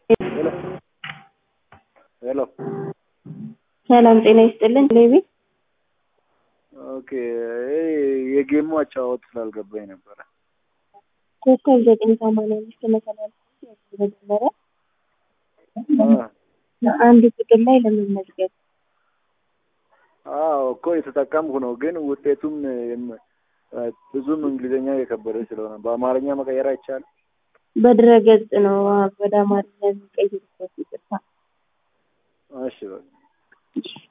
ሄሎ ሄሎ ሰላም ጤና ይስጥልን። ሌቢ ኦኬ ይሄ የጌሙ አጨዋወት ስላልገባኝ ነበረ። ኮከብ ዘጠኝ ሰማንያ አምስት መሰላል መጀመሪያ አንድ ቁጥር ላይ ለመመዝገብ አዎ እኮ የተጠቀምኩ ነው፣ ግን ውጤቱም የም- ብዙም እንግሊዝኛ የከበደ ስለሆነ በአማርኛ መቀየር አይቻልም። በድረገጽ ነው ወደ አማርኛ የሚቀይሩበት ይቅርታ። እሺ በቃ